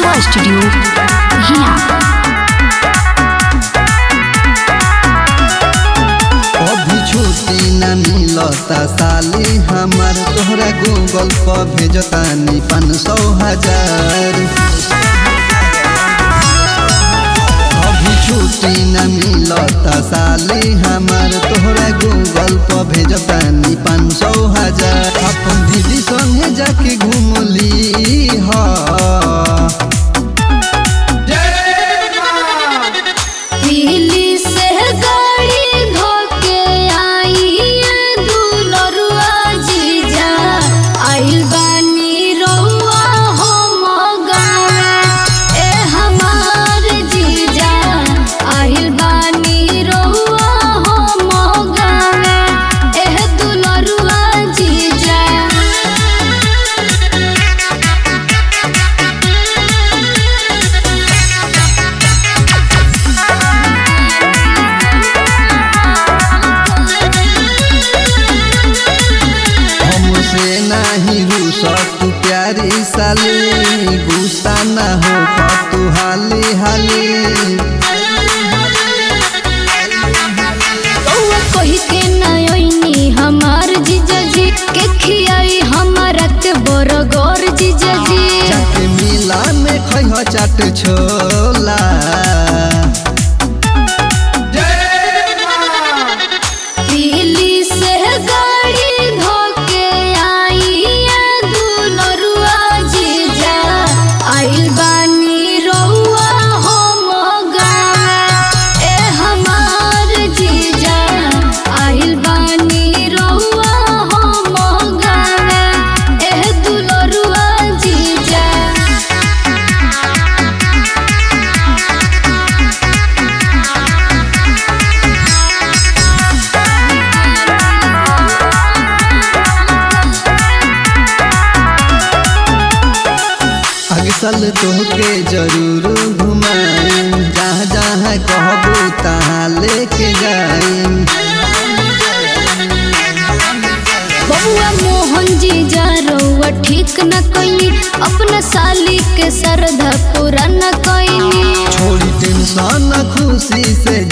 Lalsa Studio, here. अभी छुट्टी न मिलता साली हमार तोहरा गूगल पर भेजतानी पाँच सौ हजार अभी छुट्टी न मिलता साली हमार तोहरा गूगल पर भेजतानी पाँच सौ हजार अपन दीदी संगे जाके घूमली हा दिल्ली से गाड़ी धोके आई दुलरुआ जीजा आइल बानी रउआ हम गावे ए हमार जीजा आइल बानी रउआ हम गावे ए दुलरुआ जीजा हमसे नहीं रूस तू प्यारी साली गुस्सा ना हो तू हाली हाली रउआ कही के नयनी हमार जीजा जी के खियाई हमारा के बरगोर जीजा जी जाके मिला में खैह चाट छोला दिल्ली से गाड़ी धोके आई दुलरुआ जीजा आइल बानी रउआ हम गावे ए हमार जीजा आइल बानी रउआ हम गावे ए दुलरुआ जीजा अग साल तोहके जरूर घुमाई जहाँ जहाँ कहबू तहाँ लेके जाई बबुआ मोहन जी जा रउआ ठीक न कइली अपना साली के श्रद्धा पूरा न कइली छोड़ी टेंशन खुशी से